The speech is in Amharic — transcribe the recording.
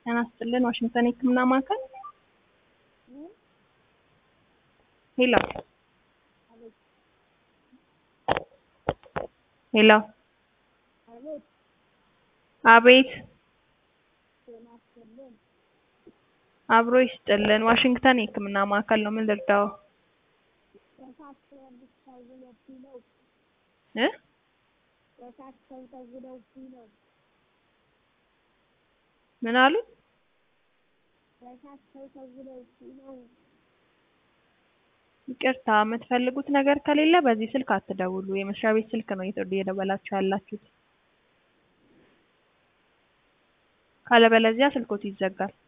ጤና ይስጥልን ዋሽንግተን የህክምና ማዕከል ሄሎ ሄሎ አቤት አብሮ ይስጥልን ዋሽንግተን የህክምና ማዕከል ነው ምን ልርዳዎ እ ምን አሉ ይቅርታ የምትፈልጉት ነገር ከሌለ በዚህ ስልክ አትደውሉ የመስሪያ ቤት ስልክ ነው እየደወላችሁ ያላችሁት ካለበለዚያ ስልክዎት ይዘጋል